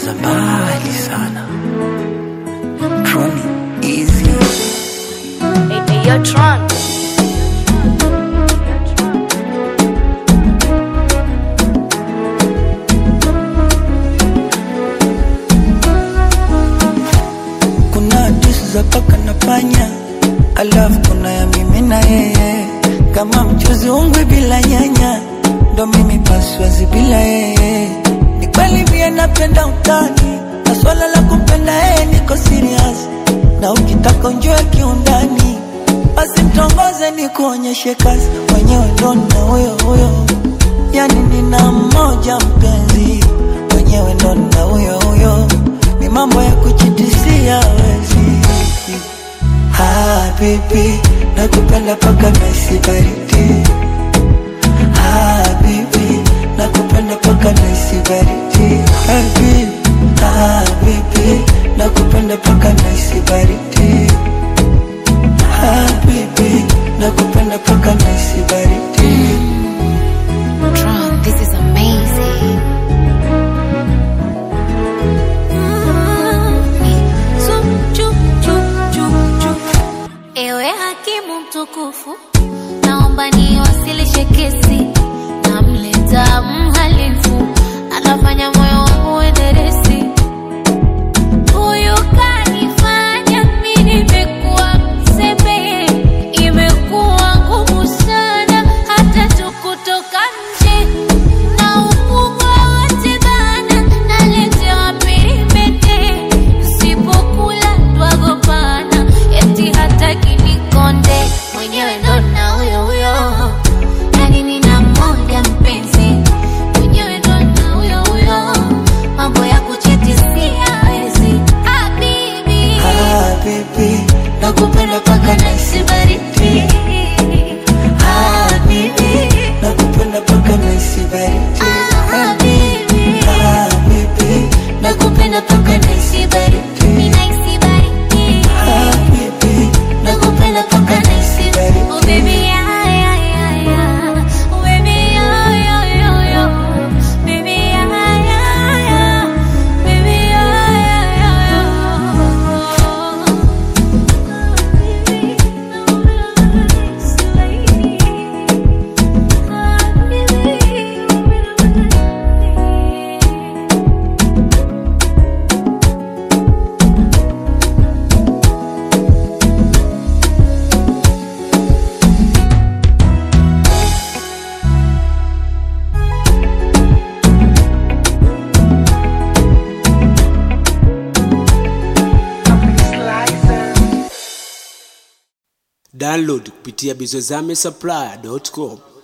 za mbali sana. Troni easy. Hey, hey, yo, Tron. Kuna hadithi za paka na panya, alafu kuna ya mimi na yeye, kama mchuzi ungwe bila nyanya, ndo mimi paswazi bila yeye. Ni kweli pia napenda utani, na swala la kumpenda yeye niko serious, na ukitaka unjue kiundani, basi mtongoze ni kuonyeshe kazi, mwenyewe ndo na huyo huyo, yani nina mmoja mpenzi, mwenyewe ndo na huyo huyo ni mambo ya kujitisia wezi. Ah, baby, nakupenda paka naisi baridi. Ah, baby, nakupenda paka naisi baridi. Ah, baby, ah, baby, nakupenda paka naisi baridi. Ah, baby, nakupenda paka naisi baridi. Tron, this is amazing. Ewe hakimu mtukufu, naomba niwasilishe kesi. Namleta mhalifu, anafanya moyo wangu uenderesi. Huyu kanifanya mimi nimekuwa mzembe, imekuwa ngumu sana hata tu kutoka nje na ukubwa wote bana, naletewa peremende, sipokula twagopana, eti hataki nikonde, mwenyewe ndo na huyo huyo, yani nina mmoja mpenzi, mwenyewe ndo na huyo huyo, mambo ya kuchitisia hawezi. Habibi, Ah, baby, nakupenda paka naisi baridi. Ah, baby, nakupenda paka naisi baridi. habibi, Ah, baby, nakupenda paka naisi baridi. ninahisi baridi. Ah, baby, nakupenda paka naisi Oh baridi. baby, yeah, yeah, yeah, yeah. Oh baby, yeah, yeah, yeah, yeah. Baby, yeah, yeah, yeah. Baby, yeah, yeah, yeah, yeah. Download kupitia bizozame supply.com.